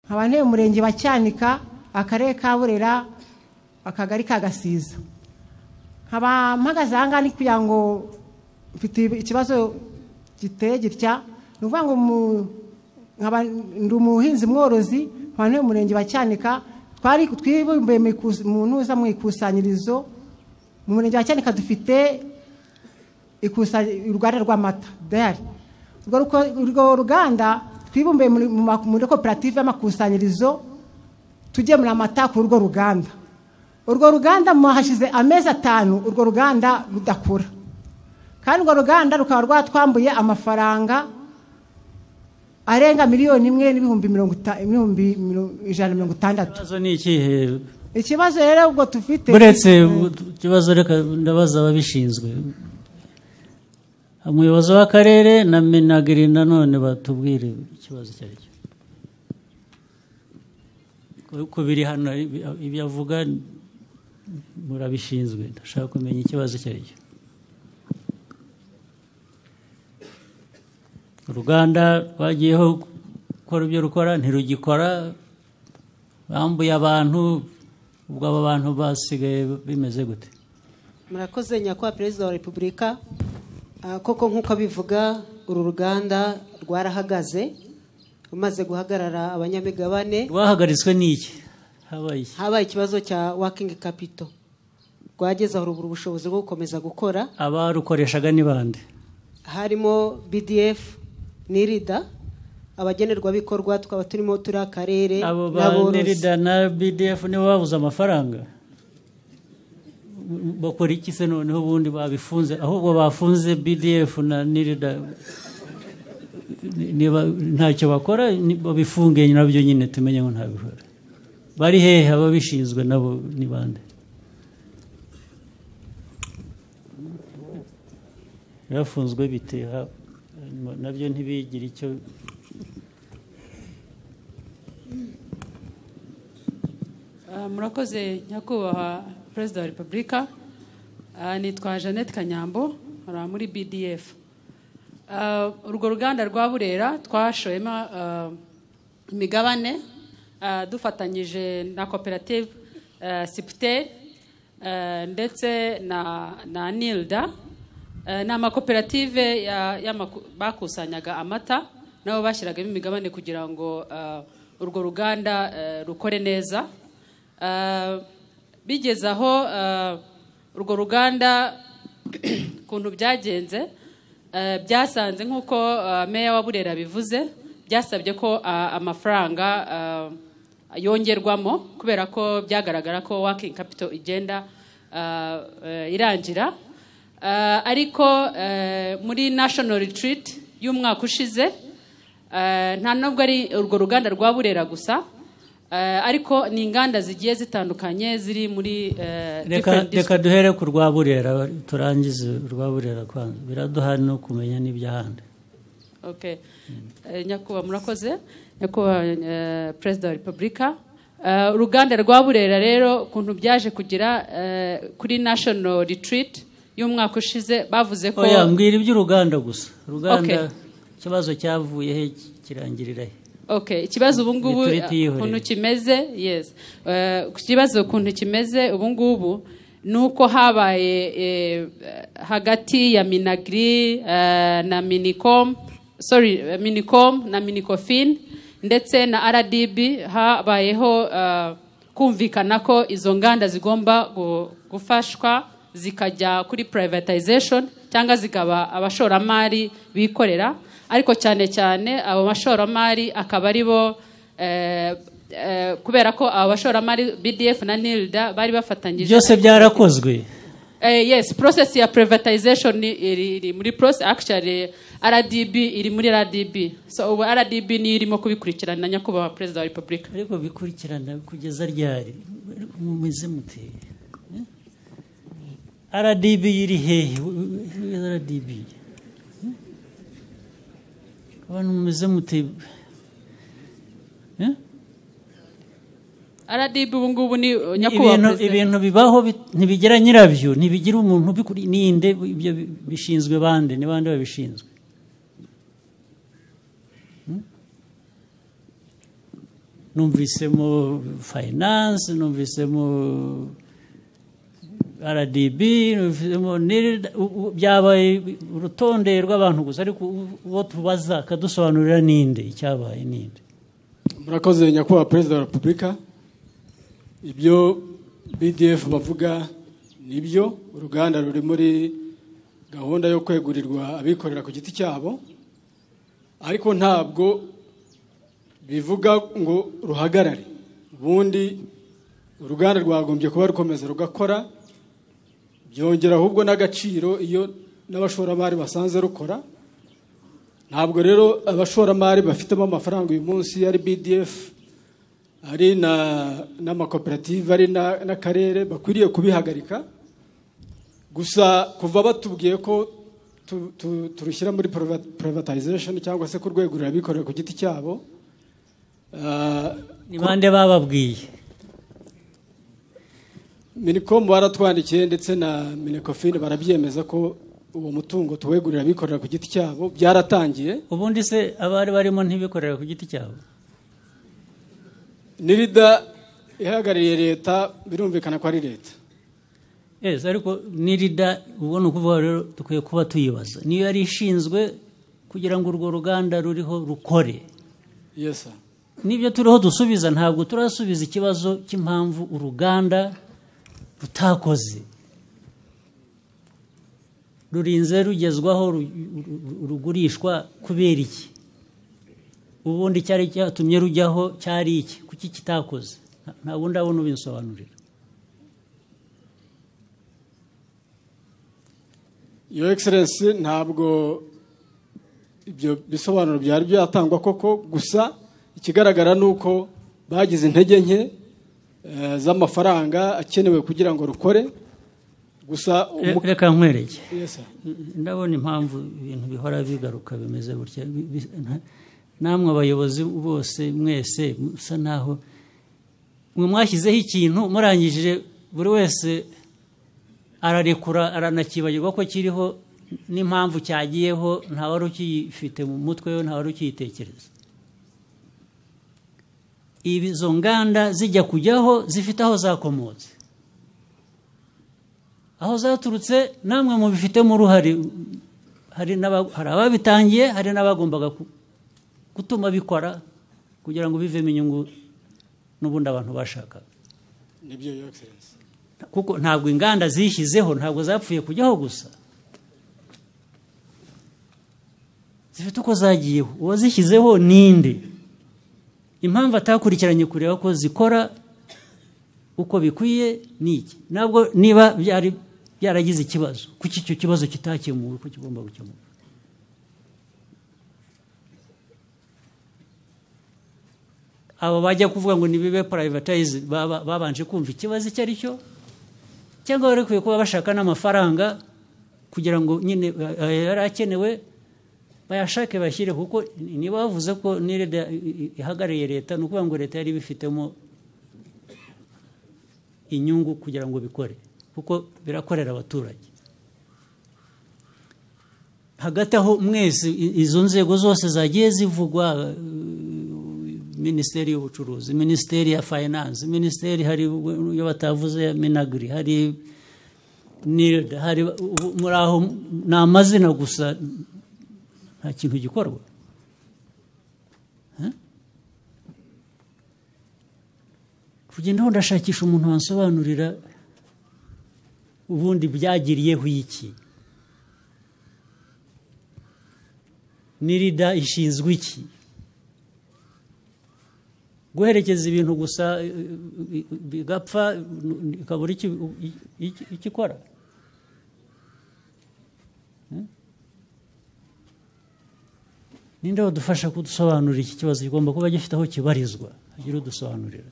nkaba ntuye mu murenge wa cyanika akarere ka burera akagari ka gasiza nkaba mpagaze aha ngaha ni kugira ngo mfite ikibazo giteye gitya ni ukuvuga ngo mu- nkaba ndi umuhinzi mworozi nkaba ntuye mu murenge wa cyanika twari twibumbiye mu ikus- mu ntuza mu ikusanyirizo mu murenge wa cyanika dufite ikusanya- uruganda rw'amata dayari urwo ruko- urwo ruganda twibumbiye muri- mu ma- muri koperative y'amakusanyirizo tugemura amata ku urwo ruganda urwo ruganda mwahashize amezi atanu urwo ruganda rudakura kandi urwo ruganda rukaba rwatwambuye amafaranga arenga miliyoni imwe n'ibihumbi mirongo ita- ibihumbi miro- ijana na mirongo itandatu ikibazo ni ikihe ikibazo rero ubwo tufite buretse ikibazo reka ndabaza ababishinzwe umuyobozi w'akarere na menagiri nanone batubwire ikibazo icyo ari cyo Ku- ku biri hano ibi- ibyo avuga murabishinzwe ndashaka kumenya ikibazo icyo ari cyo uruganda rwagiyeho gukora ibyo rukora ntirugikora bambuye abantu ubwo abo bantu basigaye bimeze gute murakoze nyakubahwa perezida wa repubulika Ah, koko nk'uko abivuga uru ruganda rwarahagaze rumaze guhagarara abanyamigabane rwahagaritswe n'iki habaye iki habaye ikibazo cya wakingi kapito rwageze aho rubura ubushobozi bwo gukomeza gukora abarukoreshaga ni bande harimo bdf n'irida abagenerwabikorwa tukaba turimo turi akarere abo ba n'aborozi. nerida na bdf nibo babuze amafaranga bakora iki se noneho ubundi babifunze ahubwo bafunze bdf na nerida niba ntacyo bakora ni- babifunge nabyo nyine tumenye ngo ntabikora bari hehe ababishinzwe nabo ni bande bafunzwe bite ha- nabyo ntibigire icyo Ah, murakoze nyakubahwa perezida wa repubulika Ah, nitwa jeannette kanyambo nkora muri bdf Ah, urwo ruganda rwa burera twashoyemo ah, imigabane ah, dufatanyije na koperative ah, sipte ah, ndetse na, na nilda Ah, ni amakoperative ya- y'amaku- bakusanyaga amata nabo bashyiragamo imigabane kugira ngo ah, urwo ruganda ah, rukore neza Ah, bigeze aho ah, urwo ruganda ukuntu byagenze ah, byasanze nk'uko ah, meya wa burera bivuze byasabye ko ah, amafaranga ah, yongerwamo kubera ko byagaragara ko wakingi kapito igenda ah, eh, irangira Ah, ariko eh, muri national retreat y'umwaka ushize eh, nta nubwo ari urwo ruganda rwa burera gusa eh, ariko ni inganda zigiye zitandukanye ziri muri eh, reka different reka duhere ku rwa burera turangize urwa burera kwanza biraduha no kumenya n'iby'ahandi Okay. Eh, Nyakubahwa murakoze nyakubahwa eh, perezida wa repubulika Eh, uruganda rwa burera rero ukuntu byaje kugera eh, kuri national retreat y'umwaka ushize bavuze ko oya mbwira iby'uruganda gusa uruganda Okay. ikibazo cyavuye he kirangirira he Okay, ikibazo ubu ngubu Maturity y'ihuriro. ukuntu kimeze yes Eh, ku kibazo ukuntu kimeze ubu ngubu ni uko habaye eh, hagati ya minagri eh, na minicom sorry eh, minicom na minicofin ndetse na rdb habayeho eh, kumvikana ko izo nganda zigomba gu- gufashwa zikajya kuri privatization cyangwa zikaba abashoramari bikorera ariko cyane cyane abo bashoramari akaba ari bo eh, eh, kubera ko abo bashoramari bdf na nilda bari bafatanyije byose byarakozwe Eh, yes process ya privatization ni- iri, iri muri process actually rdb iri muri rdb so ubu rdb niyo irimo kubikurikirana nyakubahwa perezida wa repubulika ariko bikurikirana kugeza ryari ariko mumeze mute Eh? rdb iri hehe rdb Eh? abantu mumeze mute Eh? rdb ubu ngubu ni uh, nyakubahwa ibintu perezida ibintu bibaho bi- ntibigira nyirabyo ntibigira umuntu ubikuri ninde ibyo bi- bishinzwe bande ni bande babishinzwe Hmm? numvisemo finance numvisemo rdb numvisemo NIRD, u- u- byabaye urutonde rw'abantu gusa ariko u- uwo tubaza akadusobanurira ninde icyabaye ninde murakoze nyakubahwa perezida wa repubulika ibyo bdf bavuga nibyo uruganda ruri muri gahunda yo kwegurirwa abikorera ku giti cyabo ariko ntabwo bivuga ngo ruhagarare ubundi uruganda rwagombye kuba rukomeza rugakora byongera ahubwo n'agaciro iyo n'abashoramari basanze rukora ntabwo rero abashoramari bafitemo amafaranga uyu munsi ari bdf ari na n'amakoperative ari na- n'akarere bakwiriye kubihagarika gusa kuva batubwiye ko tu- tu- turushyira muri privati- privatization cyangwa se kurwegurira abikorera ku giti cyabo ah, ni bande bababwiye minicom baratwandikiye ndetse na minecofin barabyemeza ko uwo mutungo tuwegurira abikorera ku giti cyabo byaratangiye ubundi se abari barimo ntibikorera ku giti cyabo nirida ihagarariye leta birumvikana ko ari leta yes ariko nirida ubu ni ukuvuga rero dukwiye kuba tuyibaza niyo yari ishinzwe kugira ngo urwo ruganda ruriho rukore yesa n'ibyo turiho dusubiza ntabwo turasubiza ikibazo cy'impamvu uruganda rutakoze rurinze rugezwaho ru- ru- rugurishwa kubera iki ubundi icyari cyatumye rujyaho cyari iki kuki kitakoze Nta- nta wundi abona ubinsobanurira iyo egiserensi ntabwo ibyo bisobanuro byari byatangwa koko gusa ikigaragara ni uko bagize intege nke eh, z'amafaranga akenewe kugira ngo rukore gusa umu- reka nkwereke Yes, sir. ndabona impamvu ibintu bihora bigaruka bimeze gutya Bi- bi- nta- namwe abayobozi bose mwese musa naho mwe mwashyizeho ikintu murangije buri wese ararekura aranakibagirwa ko kiriho n'impamvu cyagiyeho ntawari ukiyifite mu mutwe we ntawari ukiyitekereza izo nganda zijya kujyaho zifite aho zakomotse aho zaturutse namwe mubifitemo uruhare hari n'aba- hari ababitangiye hari n'abagombaga ku- gutuma bikora kugira ngo bivemo inyungu n'ubundi abantu bashakaga nibyo iyo egiserensi kuko ntabwo inganda zishyizeho ntabwo zapfuye kujyaho gusa zifite uko zagiyeho uwazishyizeho ninde impamvu atakurikiranye kureba ko zikora uko bikwiye ni iki ntabwo niba byari byaragize ikibazo kuki icyo kibazo kitakemuwe uko kigomba gukemurwa aba bajya kuvuga ngo nibibe privatize baba- babanje kumva ikibazo icyo ari cyo cyangwa bari kwiye kuba bashaka n'amafaranga kugira ngo nyine eh, eh, yari akenewe bayashake bashyire kuko niba bavuze ko n'ireda ihagarariye leta ni ukuvuga ngo leta yari ibifitemo inyungu kugira ngo bikore kuko birakorera abaturage hagati aho mwese i- izo nzego zose zagiye zivugwa minisiteri y'ubucuruzi minisiteri ya finance minisiteri hari iyo batavuze ya minagri hari NIRD, hari ubu- muri aho ni amazina gusa nta kintu gikorwa Eh? kugenda aho ndashakisha umuntu wansobanurira ubundi byagiriyeho iki nirida ishinzwe iki guherekeza ibintu gusa eh, bi- bigapfa eh, ikabura iki- iki- iki ikora Eh? ninde wadufasha kudusobanurira iki kibazo kigomba kuba gifite aho kibarizwa agira udusobanurira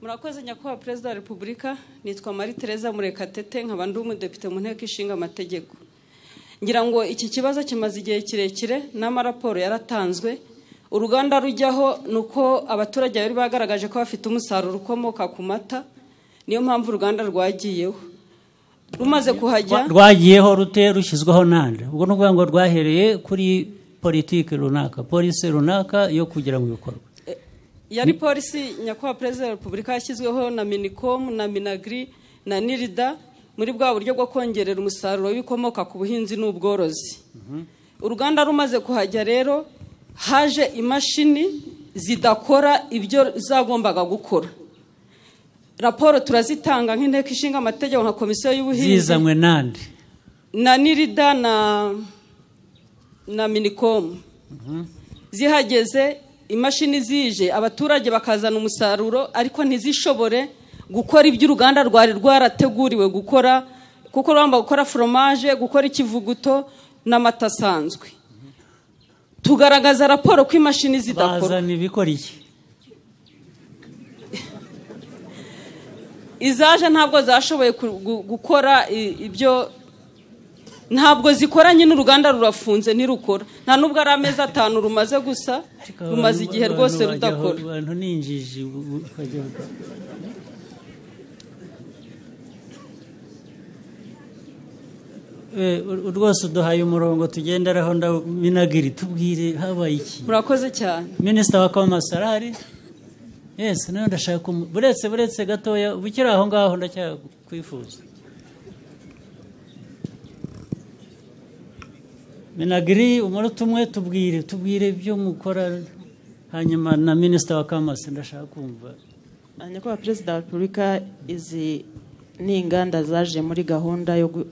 murakoze nyakubahwa perezida wa repubulika nitwa marie tereza murekatete nkaba ndi umudepite mu nteko ishinga amategeko ngira ngo iki kibazo kimaze igihe kirekire n'amaraporo yaratanzwe uruganda rujyaho ni uko abaturage bari bagaragaje ko bafite umusaruro ukomoka ku mata niyo mpamvu uruganda rwagiyeho rumaze kuhajya rwagiyeho rute rushyizweho nande ubwo ni ukuvuga ngo rwahereye kuri politiki runaka polisi runaka yo kugira ngo ibikorwe yari polisi nyakubahwa perezida wa repubulika yashyizweho na minikomu na minagiri na nirida muri bwa buryo bwo kongerera umusaruro w'ibikomoka ku buhinzi n'ubworozi uruganda rumaze kuhajya rero haje imashini zidakora ibyo zagombaga gukora raporo turazitanga nk'inteko ishinga amategeko nka komisiyo y'ubuhinzi zizanywe nande na nirida na na minikomu zihageze imashini zije abaturage bakazana umusaruro ariko ntizishobore gukora ibyo uruganda rwari rwarateguriwe gukora kuko rugomba gukora foromaje gukora ikivuguto n'amata asanzwe tugaragaza raporo ko imashini zidakora bazana ibikora iki izaje ntabwo zashoboye ku- gu- gukora i- ibyo ntabwo zikoranye n'uruganda rurafunze ntirukora nta n'ubwo ari amezi atanu rumaze gusa rumaze igihe Abantu- rwose abantu bajya aho- rudakora abantu ni injiji bu- bu- bajya- Eh, u- rwose uduhaye umurongo tugenderaho ndaminagiri tubwire habaye iki murakoze cyane minisita wa komasi arahari yesi nawe ndashaka kumu buretse buretse gatoya bukiri aho ngaho ndacyakwifuza minagiri umunota umwe tubwire tubwire ibyo mukora hanyuma na minisita wa kamasi ndashaka kumva Ah, nyakubahwa perezida wa repubulika izi ni inganda zaje muri gahunda yo gu-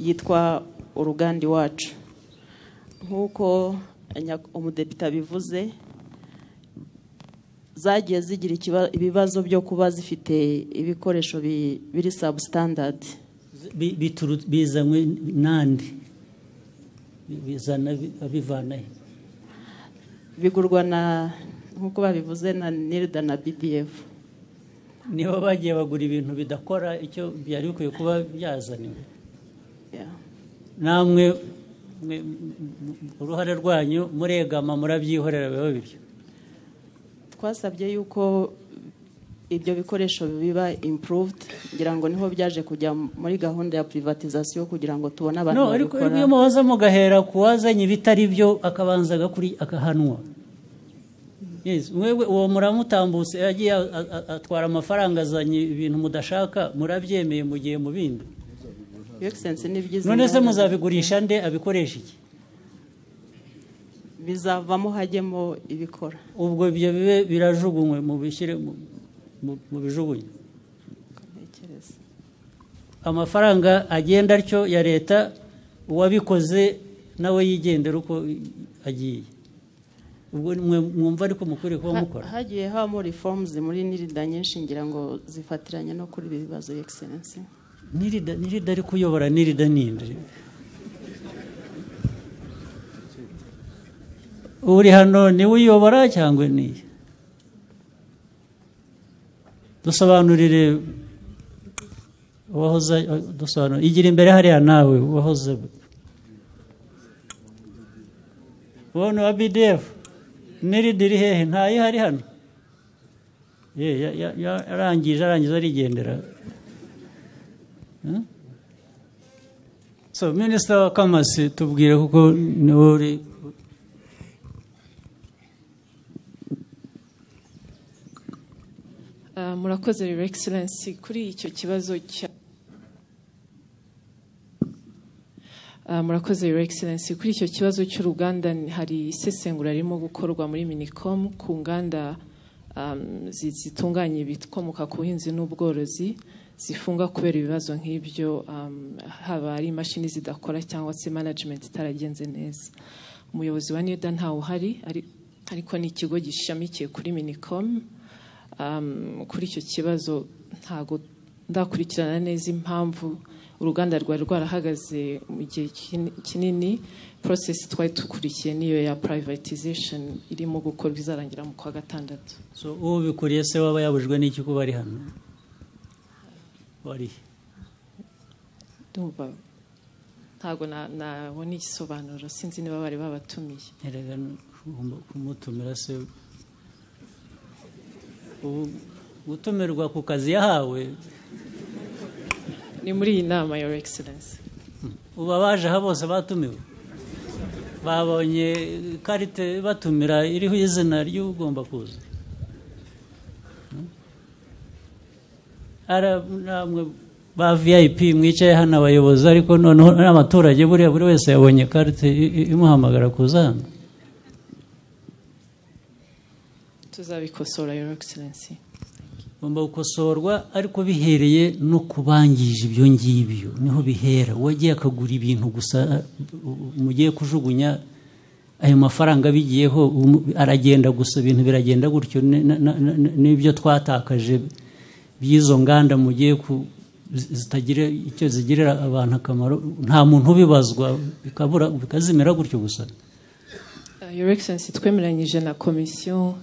yitwa uruganda iwacu nk'uko nya- umudepite abivuze zagiye zigira ikiba- ibibazo byo kuba zifite ibikoresho bi- biri sabusitandadi Bi- bituru- bizanywe nande Bi- bizana bi- abivana he bigurwa na nk'uko babivuze na nirida na bidiyefu nibo bagiye bagura ibintu bidakora icyo byari bikwiye kuba byazaniwe Yeah. namwe mwe- uruhare rwanyu muregama murabyihorera biba bityo twasabye yuko ibyo bikoresho biba improved ngira ngo niho byaje kujya muri gahunda ya privatization kugira ngo tubone abantu no ariko babikora iyo muhoza mugahera ku wazanye ibitari byo akabanza agakuri akahanwa Yes, mwebwe uwo muramutambutse yagiye a- a- a- atwara amafaranga azanye ibintu mudashaka murabyemeye mugiye mu bindi Your Excellency, ni byiza none se inganda muzabigurisha nde abikoresha iki bizavamo hajyemo ibikora ubwo ibyo bibe birajugunywe mubishyire mu- mu- mu bijugunye ntekereza amafaranga agenda atyo ya leta uwabikoze nawe yigendera uko agiye ubwo mwe mwumva ariko mukwiriye kuba Ha- mukora hagiye habamo reforms muri nirida nyinshi ngira ngo zifatiranye no kuri ibi bibazo Your Excellency. nirida nirida ari kuyobora nirida ninde uri hano niwe uyobora cyangwa niye dusobanurire uwahoze dusobanura igira imbere hariya nawe uwahoze uwo ni uwa bdf nirida iri hehe ntayo hari hano ye ya- ya- ya- yarangije arangiza arigendera So, Minisita wa Kamasi tubwire kuko niwe uri Ah, murakoze Your Excellency kuri icyo kibazo cya Ah, murakoze Your Excellency kuri icyo kibazo cy'uruganda ni- hari isesengura ririmo gukorwa muri Minicom ku nganda um, zi- zitunganya ibikomoka ku buhinzi n'ubworozi zifunga kubera ibibazo nk'ibyo um, haba ari imashini zidakora cyangwa se management itaragenze neza umuyobozi wa nida ntawe uhari ari- ariko ni ikigo gishamikiye kuri Minicom um, kuri icyo kibazo ntago ndakurikirana neza impamvu uruganda rwari rwarahagaze mu gihe kini- kinini process twari dukurikiye niyo ya privatization irimo gukorwa izarangira mu kwa gatandatu so ubikuriye se waba yabujwe n'iki kuba ari hano wari ndumva nta ntabwo na- nabona igisobanuro sinzi niba bari babatumiye erega ugomba kumutumira se ubu gutumirwa ku kazi yahawe ni muri iyi nama your excellence ubu abaje aha bose batumiwe babonye ikarite batumira iriho izina ry'ugomba kuza Ara- namwe ba vip mwicaye hano abayobozi ariko noneho n'abaturage buriya buri wese yabonye ikarite i- i- imuhamagara kuza hano tuzabikosora your excellence ugomba gukosorwa ariko bihereye no ku bangije ibyo ngibyo niho bihera uwagiye akagura ibintu gusa uh, uh, mugiye kujugunya ayo mafaranga bigiyeho um- aragenda gusa ibintu biragenda gutyo ni- na- na- na- n'ibyo twatakaje by'izo nganda mugiye ku zi- zitagira icyo zigirira abantu akamaro nta muntu ubibazwa bikabura bikazimira gutyo gusa Uh, Your Excellency twemeranyije na komisiyo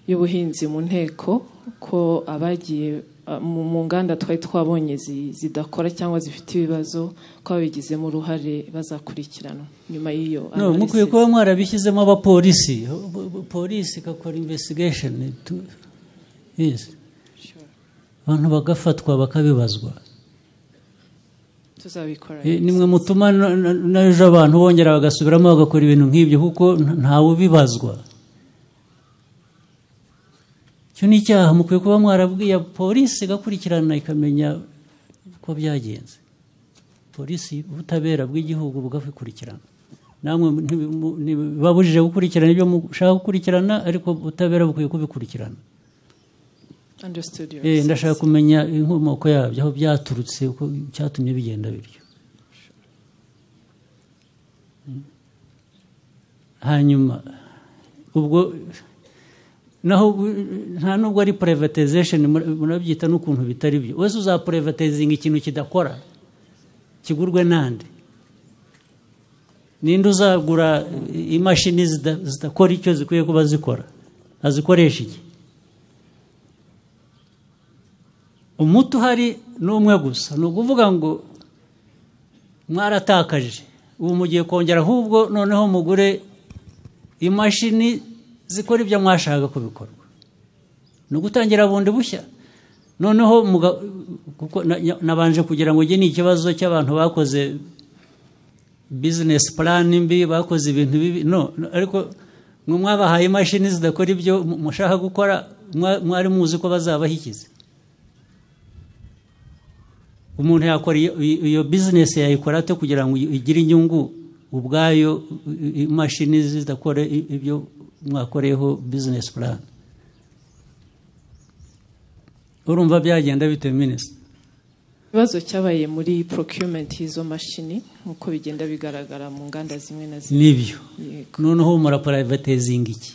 y'ubuhinzi mu nteko ko abagiye uh, mu mu nganda twari twabonye zi- zidakora cyangwa zifite ibibazo ko ababigizemo uruhare bazakurikiranwa nyuma y'iyo No, mukwiye analysis. kuba mwarabishyizemo abapolisi Bo- bo- polisi igakora investigation Itu- yes. abantu bagafatwa bakabibazwa tuzabikora Eh, nimwe mutuma na- na- n'ejo abantu bongera bagasubiramo bagakora ibintu nk'ibyo kuko nta- ntawe ubibazwa icyo ni icyaha mukwiye kuba mwarabwiye polisi igakurikirana ikamenya uko byagenze polisi ubutabera bw'igihugu bugakurikirana namwe ntibi- mu- ntibibabujije gukurikirana ibyo mushaka gukurikirana ariko ubutabera bukwiye kubikurikirana Understood, Your Eh, Excellency. ndashaka kumenya inkomoko yabyo aho byaturutse uko cyatumye bigenda bityo Mm. hanyuma ubwo naho bu- nta nubwo ari privatization mura- murabyita n'ukuntu bitari byo wese uzapurivatizinga ikintu kidakora kigurwe nande ninde uzagura eh, imashini zida- zidakora icyo zikwiye kuba zikora azikoresha iki umuti uhari ni umwe gusa ni ukuvuga ngo mwaratakaje ubu mugiye kongera ahubwo noneho mugure imashini zikora ibyo mwashaka ko bikorwa ni ugutangira bundi bushya noneho muga- kuko na- na- nabanje kugira ngo iki ni ikibazo cy'abantu bakoze bizinesi purani mbi bakoze ibintu bibi no no, ariko mwe mwabahaye imashini zidakora ibyo mu- mushaka gukora mwa- mwari muzi ko bazabahikiza umuntu yakora iyo- iyo iyo bizinesi yayikora ate kugira ngo igire inyungu ubwayo i- i- imashini zidakora i- ibyo mwakoreyeho bizinesi purani urumva byagenda bitewe minisita ikibazo cyabaye muri procurement y'izo mashini nk'uko bigenda bigaragara mu nganda zimwe na zimwe nibyo Yego. noneho murapurayivatizinga iki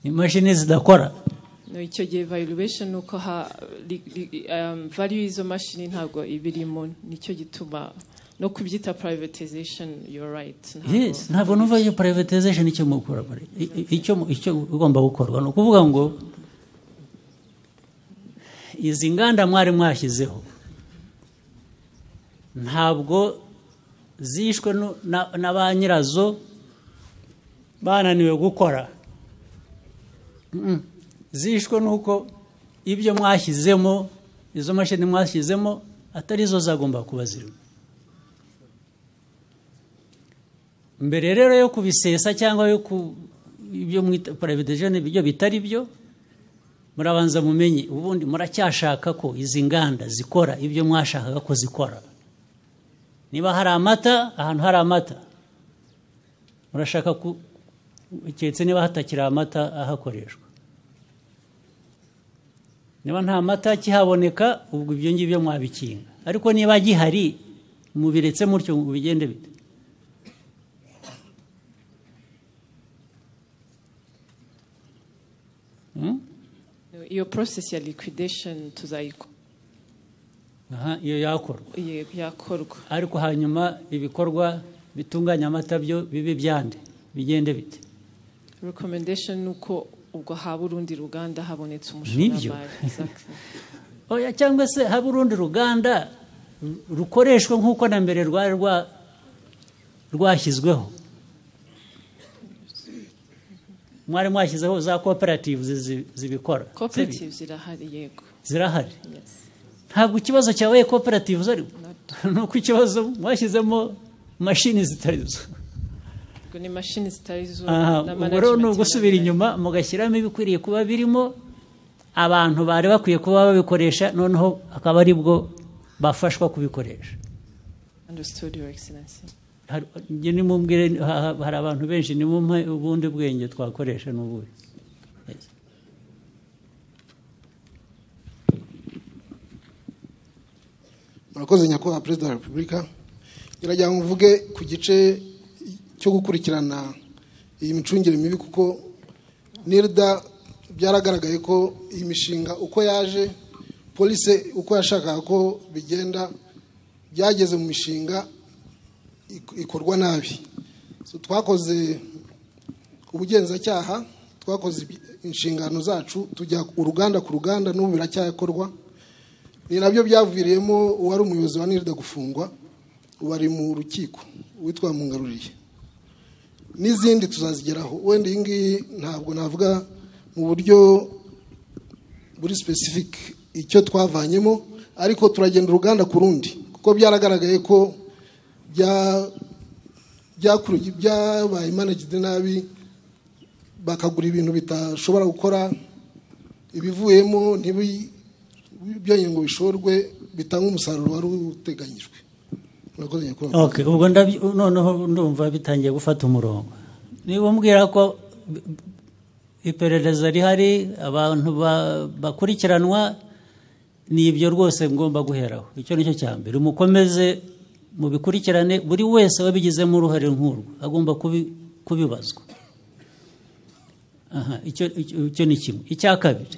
imashini zidakora No, icyo gihe valuation ni uko ha li- li- um, value y'izo mashini ntabwo iba irimo nicyo gituma no kubyita privatization you're right ntabwo- Yes, ntabwo numva iyo privatization icyo mukora bari. I- i- icyo mu- icyo ugomba gukorwa ni ukuvuga ngo izi nganda mwari mwashyizeho ntabwo zishwe nu- na na ba nyirazo bananiwe gukora Mm. zishwe nuko ibyo mwashyizemo izo mashini mwashyizemo atari zo zagomba kuba zirimo mbere rero yo kubisesa cyangwa yo ku ibyo mwita privatization ibyo bitari byo murabanza mumenye ubundi muracyashaka ko izi nganda zikora ibyo mwashakaga ko zikora niba hari amata ahantu hari amata murashaka ku keretse niba hatakiri amata ahakoreshwa niba nta mata kihaboneka ubwo ibyo ngibyo mwabikinga ariko niba gihari mubiretse mutyo ngo bigende bite Hmm? No, iyo process ya liquidation tuzayiko aha iyo yakorwa ye- yakorwa ariko hanyuma ibikorwa bitunganya amata byo bibe byande bigende bite recommendation ni uko ubwo haba urundi ruganda habonetse Nibyo. umushoramari Exactly. oya cyangwa se haba urundi ruganda rukoreshwa nk'uko na mbere rwari rwa- rwashyizweho mwari mwashyizeho za koperative zibikora koperative zirahari yego zirahari Yes. ntabwo ikibazo cyabaye koperative zari ni uko ikibazo mwashyizemo mashini zitari zo ubwo ni imashini zitari zo aha na ubwo rero ni management ugusubira na- inyuma mugashyiramo ibikwiriye kuba birimo abantu bari bakwiye kuba babikoresha noneho akaba ari bwo bafashwa kubikoresha understood your excellency Hari- njye nimubwire ha- ha- hari abantu benshi nimumpe ubundi bwenge twakoresha n'ubuhe Yes. murakoze nyakubahwa perezida wa repubulika ngira ngo mvuge ku gice cyo gukurikirana iyi micungire mibi kuko nirda byaragaragaye ko iyi mishinga uko yaje polisi uko yashakaga ko bigenda byageze mu mishinga ik- ikorwa nabi So, twakoze ubugenzacyaha twakoze ibi- inshingano zacu tujya uruganda ku ruganda n'ubu biracyakorwa ni nabyo byaviriyemo uwari umuyobozi wa nirida gufungwa ubu ari mu rukiko witwa mungaruriye n'izindi tuzazigeraho wenda iyi ngiyi ntabwo navuga mu buryo buri specific icyo twavanyemo ariko turagenda uruganda ku rundi kuko byaragaragaye ko bya- byakuru- byabaye managed nabi bakagura ibintu bitashobora gukora ibivuyemo ntibi- byongeye ngo bishorwe bitange umusaruro wari uteganyijwe murakoze nyakubahwa Okay, ubwo ndabyo noneho ndumva bitangiye gufata umurongo niba umbwira ko b- b- iperereza rihari abantu ba- bakurikiranwa ni ibyo rwose ngomba guheraho icyo ni cyo cya mbere mukomeze mubikurikirane buri wese wabigizemo uruhare nk'urwo agomba kubi- kubibazwa aha icyo icyo- icyo ni kimwe icya kabiri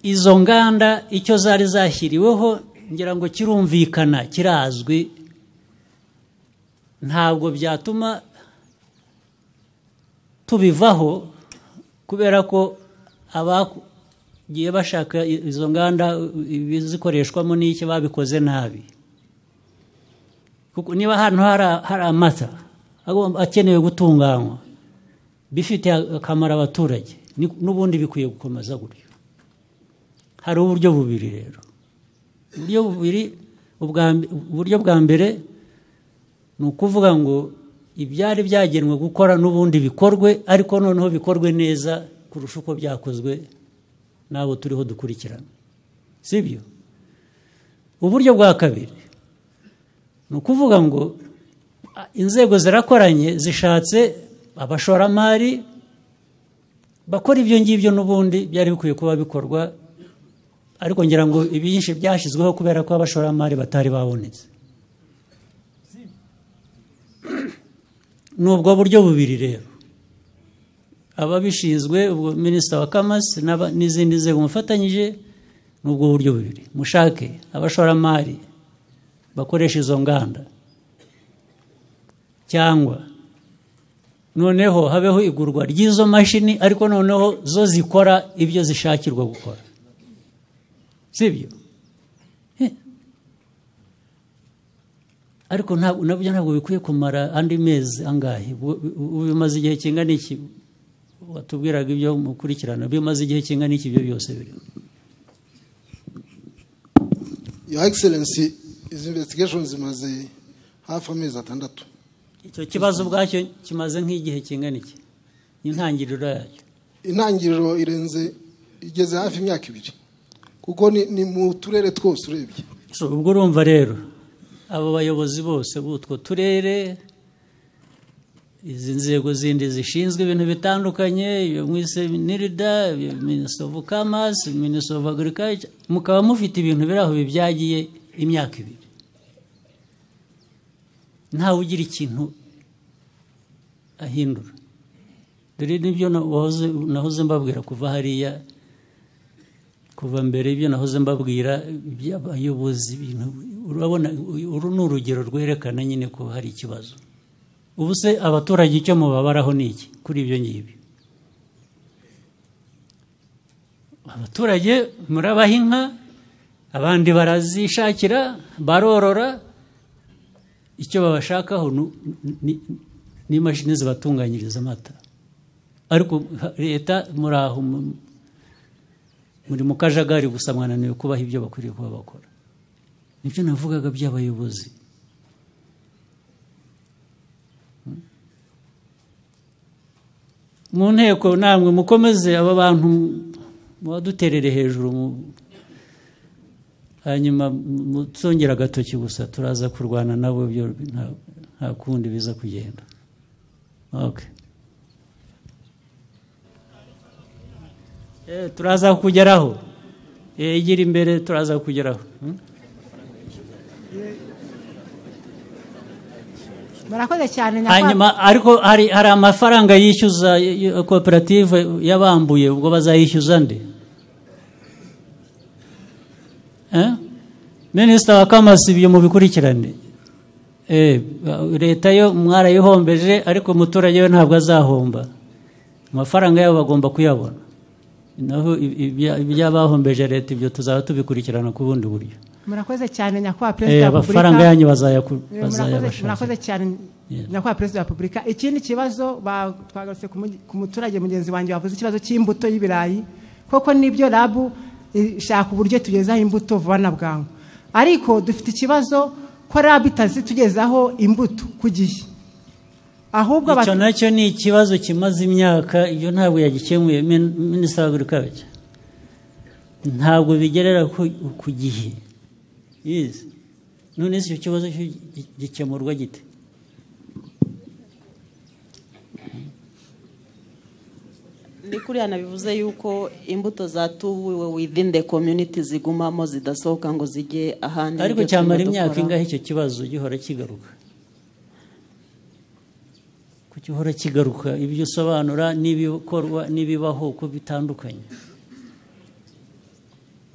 izo nganda icyo zari zashyiriweho ngira ngo kirumvikana kirazwi ntabwo byatuma tubivaho kubera ko abagiye bashaka izo nganda ibizikoreshwamo n'iki babikoze nabi kuko niba ahantu hari- hari amata agomba- akenewe gutunganywa bifitiye akamaro abaturage ni- n'ubundi bikwiye gukomeza gutyo hari uburyo bubiri rero uburyo bubiri ubwa mb- uburyo bwa mbere ni ukuvuga ngo ibyari byagenwe gukora n'ubundi bikorwe ariko noneho bikorwe neza kurusha uko byakozwe n'abo turiho dukurikirana si byo uburyo bwa kabiri ni ukuvuga ngo a, inzego zirakoranye zishatse abashoramari bakora ibyo ngibyo n'ubundi byari bikwiye kuba bikorwa ariko ngira ngo ibyinshi byashyizweho kubera ko abashoramari batari babonetse ni ubwo buryo bubiri rero ababishinzwe ubwo minisita wa kamasi n'aba- n'izindi nzego mufatanyije ni ubwo buryo bubiri mushake abashoramari bakoresha izo nganda cyangwa noneho habeho igurwa ry'izo mashini ariko noneho zo zikora ibyo zishakirwa gukora sibyo Eh. ariko ntabwo nabyo ntabwo bikwiye kumara andi mezi angahe Bu- bu- bimaze igihe kingana iki watubwiraga ibyo mukurikirana bimaze igihe kingana iki ibyo byose birimo your excellency izi investigation zimaze hafi amezi atandatu icyo kibazo ubwacyo kimaze nk'igihe kingana iki intangiriro yacyo intangiriro irenze igeze hafi imyaka ibiri kuko ni, ni mu turere twose urebye So, ubwo urumva rero abo bayobozi bose b'utwo turere izi nzego zindi zishinzwe ibintu bitandukanye iyo mwise nirida minisita ofu kamasi minisita ofu agirikayica mukaba mufite ibintu biri aho bibyagiye imyaka ibiri ntawe ugira ikintu ahindura dore nibyo na- wahoze- nahoze mbabwira kuva hariya kuva mbere ibyo nahoze mbabwira iby'abayobozi ibintu urabona uyu- uru ni urugero rwerekana nyine ko hari ikibazo ubu se abaturage icyo mubabaraho ni iki kuri ibyo ngibyo abaturage murabaha inka abandi barazishakira barorora icyo babashakaho nu- ni- ni imashini zibatunganyiriza amata ariko ha- leta muri aho mu- muri mu kajagari gusa mwananiwe kubaha ibyo bakwiriye kuba bakora nibyo navugaga by'abayobozi mu nteko namwe mukomeze aba bantu mubaduterere hejuru mu- hanyuma mutsongera agatoki gusa turaza kurwana nabo byo nta- nta kundi biza kugenda Okay. Eh, turaza kugeraho Eh, igira imbere turaza kugeraho Hmm? murakoze cyane nyakubahwa hanyuma ariko hari, hari amafaranga yishyuza y- y- koperative yabambuye ubwo bazayishyuza nde Eh? minisita wa kamasi ibyo mubikurikirane Eh, leta yo mwarayihombeje ariko umuturage we ntabwo azahomba amafaranga yabo bagomba kuyabona naho i- ibya- iby'abahombeje leta ibyo tuzaba tubikurikirana ku bundi buryo murakoze cyane nyakubahwa Eh, perezida wa repubulika amafaranga yanyu bazayaku- Eh, murakoze- bazayabashakira murakoze cyane nyakubahwa perezida wa repubulika ikindi kibazo ba- twagarutse ku mu- ku muturage mugenzi wanjye wavuze ikibazo cy'imbuto y'ibirayi koko nibyo rabu ishaka uburyo tugezaho imbuto vuba na bwangu ariko dufite ikibazo ko rabu itazitugezaho imbuto ku gihe ahubwo icyo nacyo ni ikibazo kimaze imyaka ibyo ntabwo yagikemuye Min- minisitiri w'agurikaje ntabwo bigerera ku- ku gihe Yes. none se icyo kibazo cyo gi- gikemurwa gite ni kuriya nabivuze yuko imbuto zatubuwe within the community zigumamo zidasohoka ngo zijye ahandi ariko Nibyo turimo cyamara dukora. imyaka ingahe icyo kibazo gihora kigaruka Ko gihora kigaruka ibyo usobanura n'ibikorwa n'ibibaho uko bitandukanye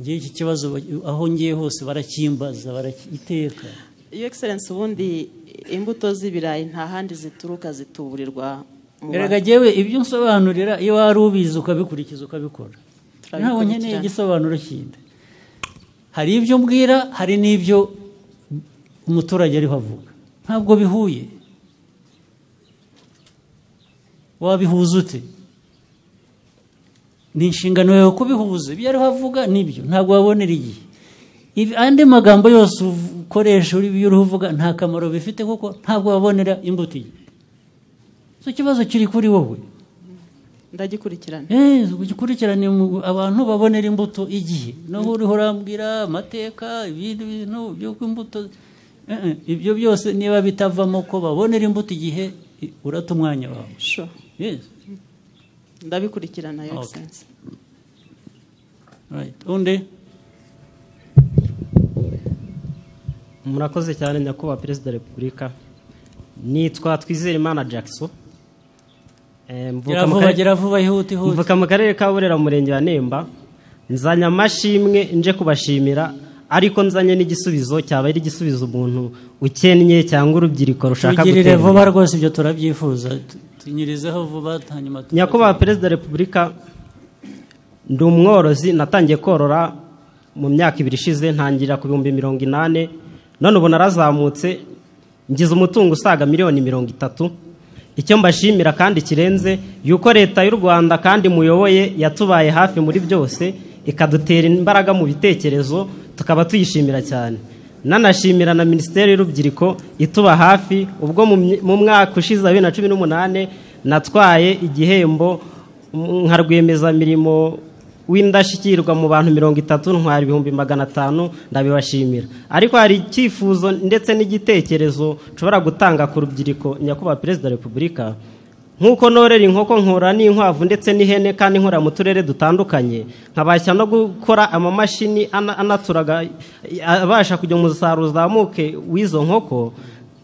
ngewe iki kibazo ba- aho ngiye hose barakimbaza barakiteka iyo excellence ubundi imbuto z'ibirayi nta handi zituruka zituburirwa mu erega jyewe ibyo nsobanurira iyo wari ubizi ukabikurikiza ukabikora ntabwo nkeneye Turabikurikirana. igisobanuro kindi hari ibyo mbwira hari n'ibyo umuturage ariho avuga ntabwo bihuye wabihuza ute ni inshingano yawe kubihuza ibyo ariho avuga nibyo ntabwo wabonera igihe Ibi- andi magambo yose uv- ukoresha uri- iyo uriho uvuga nta kamaro bifite kuko ntabwo wabonera imbuto igihe icyo kibazo kiri kuri wowe ndagikurikirana Eh, ugikurikirane mu- abantu babonera imbuto igihe naho uriho urambwira amateka ibindi bintu byo ku imbuto Eh, eh, ibyo byose niba bitavamo ko babonera imbuto igihe i- urata umwanya wawe Sure. Yes. ndabikurikirana your Okay. excellence Right. undi murakoze cyane nyakubahwa perezida wa repubulika nitwa twizeyimana jackson Eh, mvuka Gira mu vuba, karere- gira vuba, ihute, ihute. mvuka mu karere ka burera mu murenge wa nemba nzanye amashimwe nje kubashimira ariko nzanye n'igisubizo cyaba ari igisubizo umuntu ukennye cyangwa urubyiruko rushaka tugirire guterwa. vuba rwose ibyo turabyifuza Tu- tunyurizeho vuba hanyuma tu- nyakubahwa perezida wa repubulika ndi umworozi natangiye korora mu myaka ibiri ishize ntangira ku bihumbi mirongo inani none ubu narazamutse ngize umutungo usaga miliyoni mirongo itatu icyo mbashimira kandi kirenze yuko leta y'u rwanda kandi muyoboye yatubaye hafi muri byose ikadutera imbaraga mu bitekerezo tukaba tuyishimira cyane nanashimira na minisiteri y'urubyiruko ituba hafi ubwo mu mye- mu mwaka ushize wa bibiri na cumi n'umunani natwaye igihembo mm, nka rwiyemezamirimo w'indashyikirwa mu bantu mirongo itatu ntwara ibihumbi magana atanu ndabibashimira ariko hari icyifuzo ndetse n'igitekerezo nshobora gutanga ku rubyiruko nyakubahwa perezida wa repubulika nk'uko norera inkoko nkora n'inkwavu ndetse n'ihene kandi nkora mu turere dutandukanye nkabasha no gukora amamashini ana- anaturaga abasha kugira ngo umusaruro uzamuke w'izo nkoko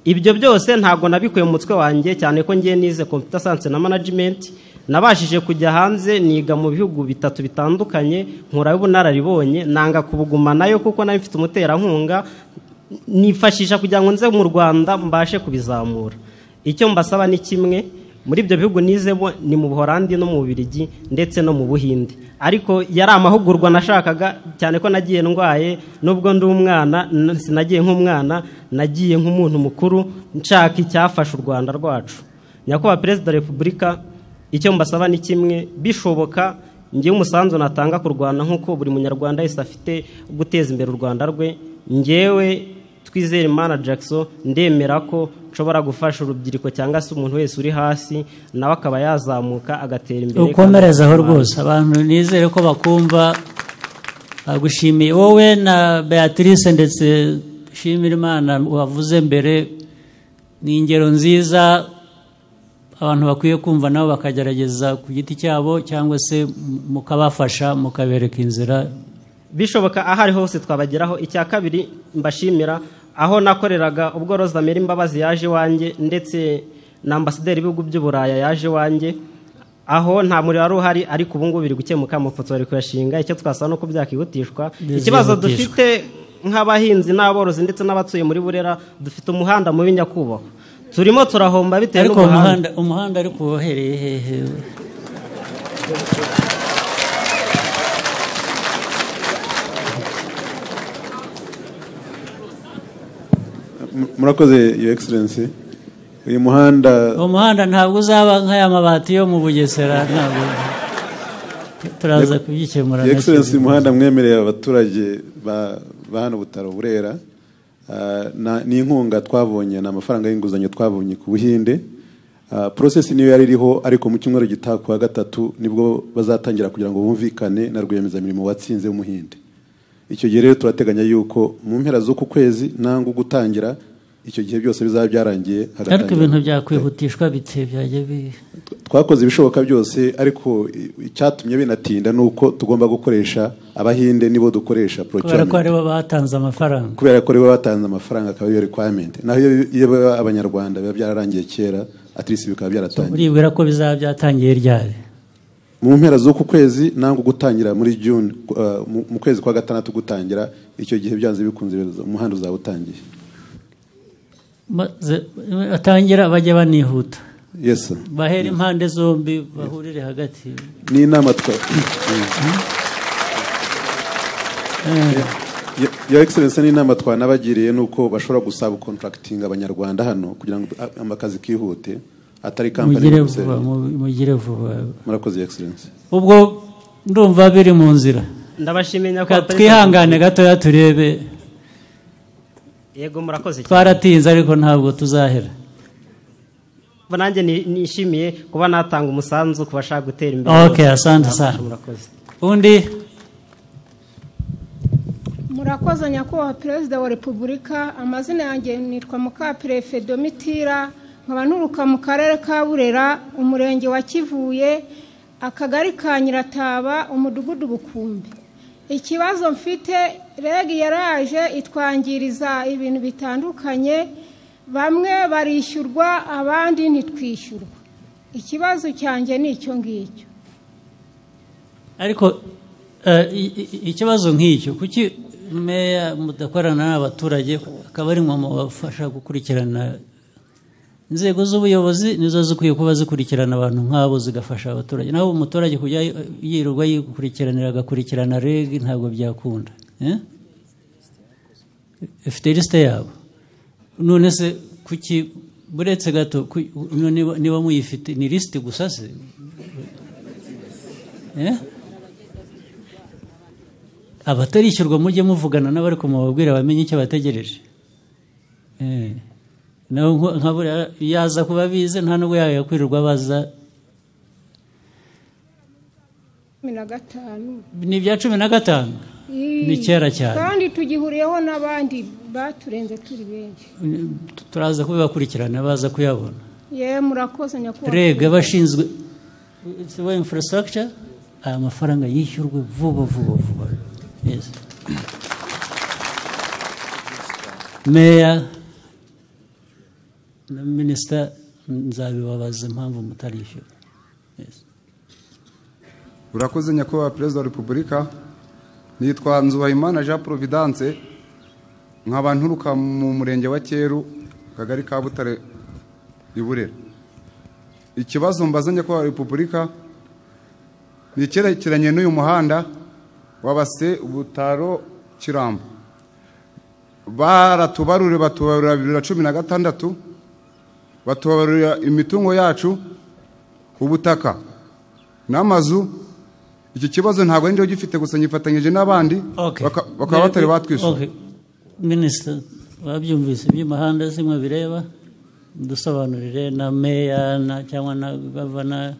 ibyo byose ntabwo nabikuye mu mutwe wanjye cyane ko ngiye nize computer science na management nabashije kujya hanze niga mu bihugu bitatu bitandukanye nkuraho ubunararibonye nanga kubugumanayo kuko nayo mfite umuterankunga nifashisha kugira ngo nze mu rwanda mbashe kubizamura icyo mbasaba ni kimwe muri ibyo bihugu nizemo ni mu buholandi no mu bubirigi ndetse no mu buhinde ariko yari amahugurwa nashakaga cyane ko nagiye ndwaye nubwo ndi umwana n- sinagiye nk'umwana nagiye nk'umuntu mukuru nshaka icyafasha u rwanda rwacu nyakubahwa perezida wa repubulika icyo mbasaba ni kimwe bishoboka ngewe umusanzu natanga ku rwanda nk'uko buri munyarwanda wese afite wo guteza imbere u rwanda rwe ngewe twizere imana jackson ndemera ko nshobora gufasha urubyiruko cyangwa se umuntu wese uri hasi nawe akaba yazamuka agatera imbere ukomerezaho rwose abantu nizere ko bakumva bagushimiye wowe na beatrice ndetse shimira imana wavuze mbere ni ingero nziza abantu bakwiye kumva nabo bakagerageza ku giti cyabo cyangwa se mukabafasha mukabereka inzira bishoboka aho ari hose twabageraho icya kabiri mbashimira aho nakoreraga ubwo roza meri imbabazi yaje iwanjye ndetse na ambasaderi w'ibihugu by'uburaya yaje iwanjye aho nta muriro wari uhari ariko ubu ngubu biri gukemuka amafoto bari kuyashinga icyo twasaba ni uko byakihutishwa Bizihutishwa. ikibazo dufite nk'abahinzi n'aborozi ndetse n'abatuye muri burera dufite umuhanda mubi nyakubahwa turimo turahomba bitewe ariko uwo n'umuhanda muhanda umuhanda ariko wohereye hehe murakoze your excellency uyu muhanda uwo muhanda ntabwo uzaba nk'aya mabati yo mu bugesera ntabwo turaza kubyikemura your excellency nacyo. uyu muhanda mwemereye abaturage ba ba hano butaro burera Ah, na- ni inkunga twabonye ni amafaranga y'inguzanyo twabonye ku buhinde Ah, process niyo yari iriho ariko mu cyumweru gitaha ku wa gatatu nibwo bazatangira kugira ngo bumvikane na rwiyemezamirimo watsinze w'umuhinde icyo gihe rero turateganya yuko mu mpera z'uku kwezi nangwa gutangira icyo gihe byose bizaba byarangiye ariko hagatangira- ibintu byakwihutishwa bite byajya bi twakoze ibishoboka byose ariko i- icyatumye binatinda ni uko tugomba gukoresha abahinde nibo dukoresha kubera ko procurement aribo batanze amafaranga kubera ko aribo batanze amafaranga akaba ariyo requirement naho iyo iyo baba abanyarwanda biba byararangiye kera at least bikaba byaratangiye uribwira ko bizaba byatangiye ryari mu mpera z'uku kwezi nangwa gutangira muri june uh, mu- mu kwezi kwa gatandatu gutangira icyo gihe byanze bikunze umuhanda uzaba utangiye Maze- atangira bajya banihuta yes sir. bahera impande zombi bahurire hagati ni inama twa Ya- Your Excellency ni inama twanabagiriye ni uko bashobora gusaba contracting abanyarwanda hano kugira ngo a- amakazi kihute atari company mugire Brussels. vuba mu- mugire vuba murakoze Your Excellency ubwo ndumva biri mu nzira ndabashimiye Reka nyakubahwa twihangane gatoya turebe yego murakoze cyane. twaratinze ariko ntabwo tuzahera nanjye ni- nishimiye kuba natanga umusanzu ku bashaka gutera imbere Okay, asante sana. Murakoze. undi murakoze nyakubahwa perezida wa repubulika amazina yanjye nitwa mukaperefe domitira nkaba nturuka mu karere ka burera umurenge wa kivuye akagari ka nyirataba umudugudu bukumbi ikibazo mfite reg yaraje itwangiriza ibintu bitandukanye bamwe barishyurwa abandi ntitwishyurwa ikibazo cyanjye ni icyo ngicyo ariko eh, i- i- ikibazo nk'icyo kuki meya mudakorana n'abaturage akaba ari mwe mubafasha gukurikirana inzego z'ubuyobozi nizo zikwiye kuba zikurikirana abantu nk'abo zigafasha abaturage naho umuturage kujya yirirwa yikurikiranira agakurikirana reg ntabwo byakunda eh? ifite lisite yabo none se kuki buretse gato ku- niba- niba muyifite ni lisite gusa se Eh? abatarishyurwa mujye muvugana n'abari kumubabwira bamenye icyo bategereje Eh. nawe nko- nka buriya yaza kuba bize nta nubwo yakwirirwa baza cumi na gatanu ni ibya cumi na gatanu Ni kera cyane. kandi tugihuriyeho n'abandi baturenze turi benshi Tu- turaza kubibakurikirana baza kuyabona ye murakoze nyakubahwa rega abashinzwe it's way infrastructure aya mafaranga yishyurwe vuba vuba vuba Yes. meya na minisita nzabibabaza impamvu mutarishyura Yes. urakoze nyakubahwa perezida wa repubulika nitwa nzubahimana jean providence nkaba nturuka mu murenge wa cyeru akagari ka butare i burera ikibazo mbaza nyakubahwa repubulika ni icyerekeranye n'uyu muhanda wabase butaro kirambo baratubarure batubarura bibiri na cumi na gatandatu batubarurira imitungo yacu ubutaka n'amazu iki kibazo ntabwo ari njyewe gifite gusa nyifatanyije n'abandi baka- bakaba batari batwishyura Okay. minisita babyumvise iby'imihanda si mwe bireba dusobanurire na meya na- cyangwa na gavana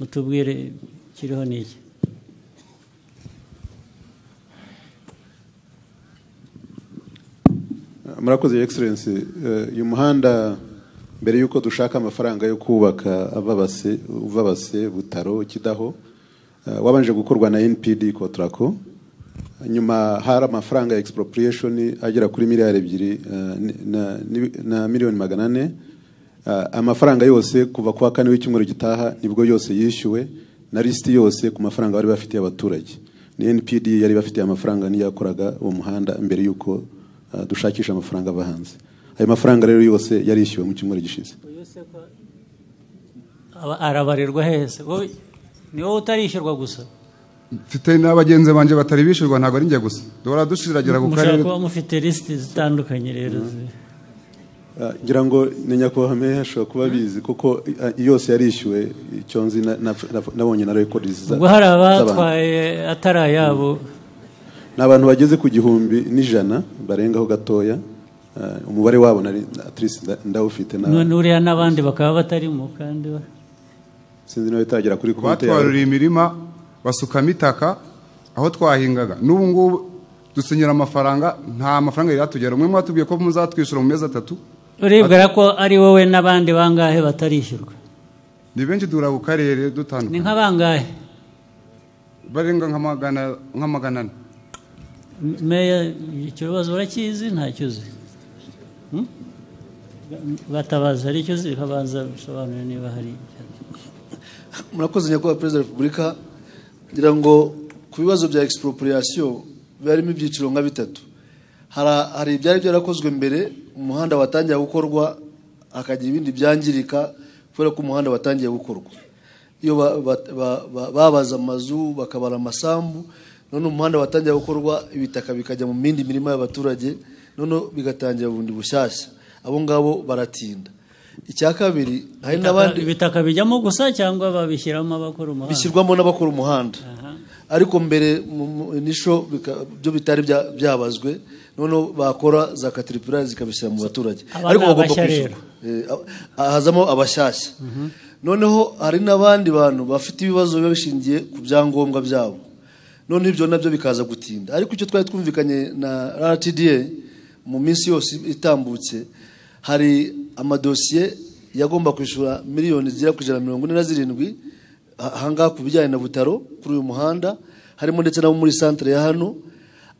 mutubwire kiriho n'iki murakoze Your Excellency Eh, uyu muhanda mbere y'uko dushaka amafaranga yo kubaka ava Base- uva base butaro kidaho eh, wabanje gukorwa na npd kotrako nyuma hari amafaranga ya expropriation agera kuri miliyari ebyiri eh, ni- na- ni- na miliyoni magana ane Eh, amafaranga yose kuva kuwa kane w'icyumweru gitaha nibwo yose yishyuwe na lisiti yose ku mafaranga bari bafitiye abaturage ni npd yari bafitiye amafaranga niyo yakoraga uwo muhanda mbere y'uko Uh, dushakisha amafaranga ava hanze ayo mafaranga rero yose yarishyuwe mu cyumweru gishize Aba- arabarirwa hese wowe ni wowe utarishyurwa gusa mfite n'abagenzi banjye batari bishyurwa ntabwo ari njye gusa duhora dushiragira ku mushobora karere kuba mufite lisiti zitandukanye rero zi- Uh, ngira ngo ni nyakubahwa meya ashobora kuba abizi kuko uh, yose yarishyuwe icyo nzi na- na- na- nabonye na rekodi za- ubwo hari z'abantu. abatwaye atari ayabo ni abantu bageze ku gihumbi n'ijana barengaho gatoya Uh, umubare wabo nari at least nda- ndawufite na- none uriya n'abandi bakaba batarimo kandi ba- sinzi nawe itagera kuri konti yawe batwaruriye imirima basukamo itaka aho twahingaga n'ubu ngubu dusenyera amafaranga nta mafaranga yari yatugera umwe mwatubwiye ko muzatwishyura mu mezi atatu uribwira ko ari wowe n'abandi bangahe batarishyurwa ni benshi duhura ku karere dutandukanye ni nk'abangahe barenga nka magana nka magana ane M- meya icyo kibazo urakizi ntacyo uzi Hmm? batabaza hari icyo uzi babanza bisobanure niba hari murakoze nyakubahwa perezida wa repubulika ngira ngo ku bibazo bya expropriation biba harimo ibyiciro nka bitatu Hari- hari ibyari byarakozwe mbere umuhanda watangiye gukorwa hakagira ibindi byangirika kubera ko umuhanda watangiye gukorwa iyo ba- ba- ba- ba- babaza amazu bakabara amasambu none umuhanda watangira gukorwa ibitaka bikajya mu mindi mirima y'abaturage none bigatangira bundi bushyashya abo ngabo baratinda icya kabiri hari Ibitaka- n'abandi ibitaka bijyamo gusa cyangwa babishyiramo abakora umuhanda bishyirwamo n'abakora umuhanda ariko mbere mu mu- inisho bika- byo bitari bya- byabazwe noneho bakora za katiripurari zikabishyira mu baturage Aba ariko ni bagomba abashya kwishyura Eh, ah, hazamo abashyashya noneho hari n'abandi bantu bafite ibibazo biba bishingiye ku byangombwa byabo noneho ibyo nabyo bikaza gutinda ariko icyo twari twumvikanye na rtda mu minsi yose itambutse hari amadosiye yagomba kwishyura miliyoni zigera ku ijana na mirongo ine na zirindwi ah- ahangaha ku bijyanye na butaro kuri uyu muhanda harimo ndetse n'abo muri santere ya hano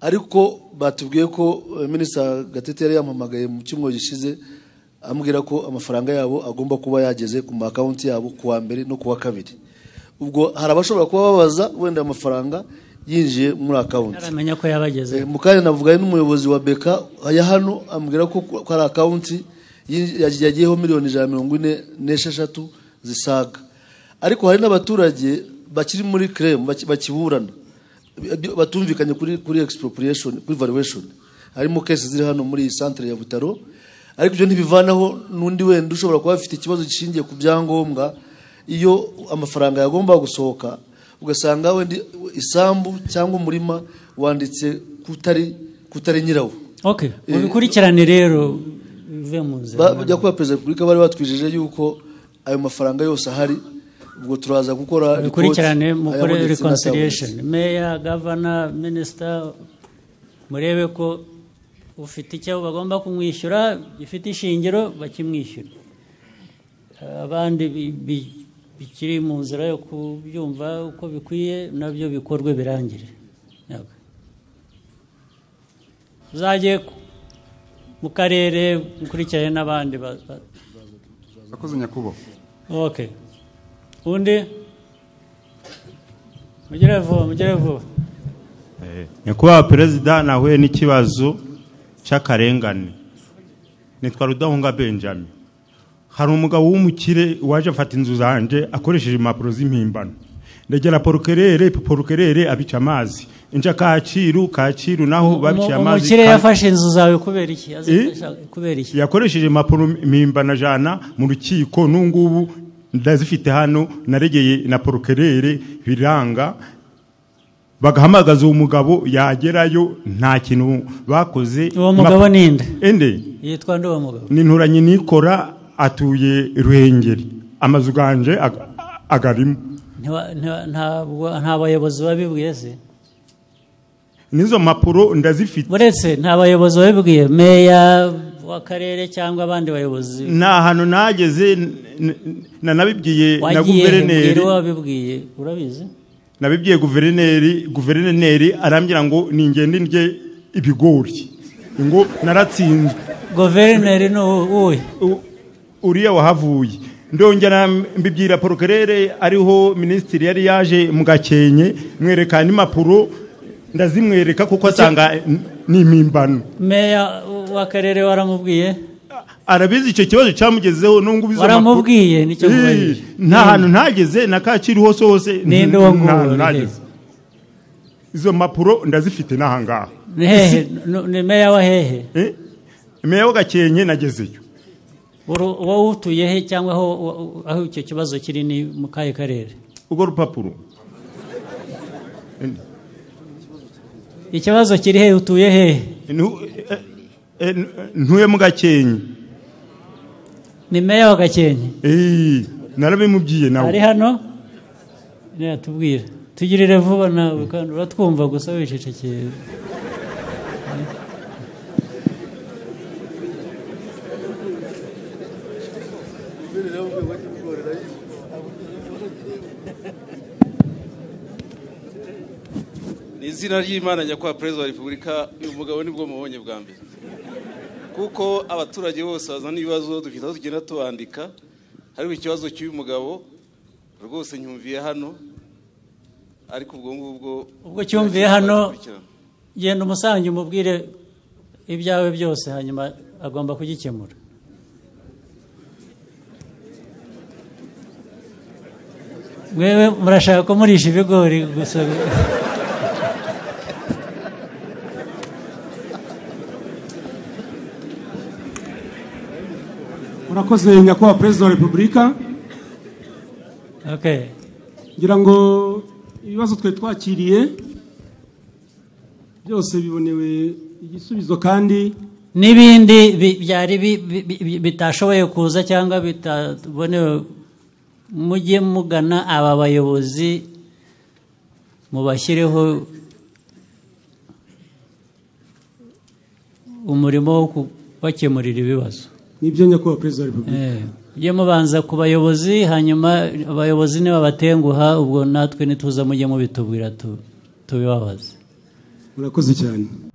ariko batubwiye ko eh, minisita gatete yari yampamagaye mu cyumweru gishize ambwira ko amafaranga yabo agomba kuba yageze ku ma akawunti yabo ku wa mbere no ku wa kabiri ubwo hari abashobora kuba babaza wenda ayo mafaranga yinjiye muri akawunti aramenya ko yabageze Eh, mu kanya navuganye n'umuyobozi wa beka ya hano ambwira ko ku- ko hari akawunti yinj- yagiye- yagiyeho miliyoni ijana na mirongo ine n'esheshatu zisaga ariko hari n'abaturage bakiri muri krem baki- bakiburana bi- batumvikanye kuri kuri expropriation kuri valuation harimo kesi ziri hano muri iyi centre ya Butaro ariko ibyo ntibivanaho n'undi wenda ushobora kuba afite ikibazo gishingiye ku byangombwa iyo amafaranga yagomba gusohoka ugasanga wenda isambu cyangwa umurima wanditse kutari kutari nyirawo okay mubikurikirane rero bive mu nzira Ba- bajya kuba perezida wa repubulika bari batwijeje yuko ayo mafaranga yose ahari ubwo turaza gukora report, bikurikirane mukore ayabonetse reconciliation meya gavana minisita murebe ko ufite icyo bagomba kumwishyura gifite ishingiro bakimwishyura abandi bi- bi- bikiri mu nzira yo kubyumva uko bikwiye nabyo bikorwe birangire Yego. uzajye ku- mu karere mukurikirane n'abandi ba- ba- akoze nyakubahwa Okay. Undi? Mugire vuba, mugire vuba. nyakubahwa perezida nahuye n'ikibazo cy'akarengane nitwa rudahunga benjamin hari umugabo w'umukire waje afata inzu zanjye akoresheje impapuro z'impimbano ndegera porukerere porukerere abica amazi inja kakiru kakiru naho babiciye amazi umukire ka- yafashe inzu zawe kubera iki Azi- kubera iki yakoresheje impapuro mpimbana jana mu rukiko n'ubungubu ndazifite hano naregeye na porukerere biranga bagahamagaza uwo mugabo yagerayo nta kintu bakoze Uwo mugabo ni nde? ende yitwa nde uwo mugabo ni inturanyi nikora atuye ruhengeri amazu ganje ag- agarimo Ntiwa- ntiwa- ntabwo- nta bayobozi babibwiye se n'izo mpapuro ndazifite uretse nta bayobozi babibwiye meya w'akarere cyangwa abandi bayobozi nta hantu nageze n- n- nanabibwiye na wagiye guverineri mbwira uwabibwiye urabizi nabibwiye guverineri guverineri arambwira ngo ningende ndye ibigori ngo naratsinzwe guverineri ni uwuhe uriya wahavuye ndongera mbibwira porokerere ariho minisitiri yari yaje mu gakenke mwerekana impapuro ndazimwereka kuko asanga n- ni impimbano meya w'akarere waramubwiye arabizi icyo kibazo cyamugezeho n'ubwo ubizi Waramubwiye, amakuru. nicyo Ii, nkubajije. nta hantu ntageze na kacyiru hose hose Ninde nta uwo hantu nguwo, nageze. izo mpapuro ndazifite n'ahangaha ni hehe Ni- ni meya wa hehe meya w'agakenke nagezeyo Uru- wowe utuye he cyangwa aho aho icyo kibazo kiri ni mu kahe karere urwo rupapuro ikibazo kiri he utuye hehe ntuye mu gakenke ni meya wa gakenke narabimubwiye nawe ari hano natubwira tugirire vuba nawe kandi uratwumva gusa wicecekeye ni izina ry'imana nyakubahwa perezida wa repubulika uyu mugabo nibwo mubonye bwa mbere kuko abaturage bose bazana ibibazo dufite aho tugenda tubandika hariho ikibazo cy'uyu mugabo rwose nyumviye hano ariko ubwo ngubwo ubwo cyumviye hano genda umusange umubwire ibyawe byose hanyuma agomba kugikemura mwewe murashaka ko murisha ibigori gusa murakoze nyakubahwa perezida wa repubulika okay ngira ngo ibibazo twari twakiriye byose bibonewe igisubizo kandi n'ibindi bi- byari bi- bi- bi- bitashoboye kuza cyangwa bitabonewe mujye mugana aba bayobozi mubashyireho umurimo wo kubakemurira ibibazo nibyo nyakubahwa perezida wa repubulika mujye mubanza ku bayobozi hanyuma abayobozi nibabatenguha ubwo natwe ntituza mujye mubitubwira tu- tubibabaze murakoze cyane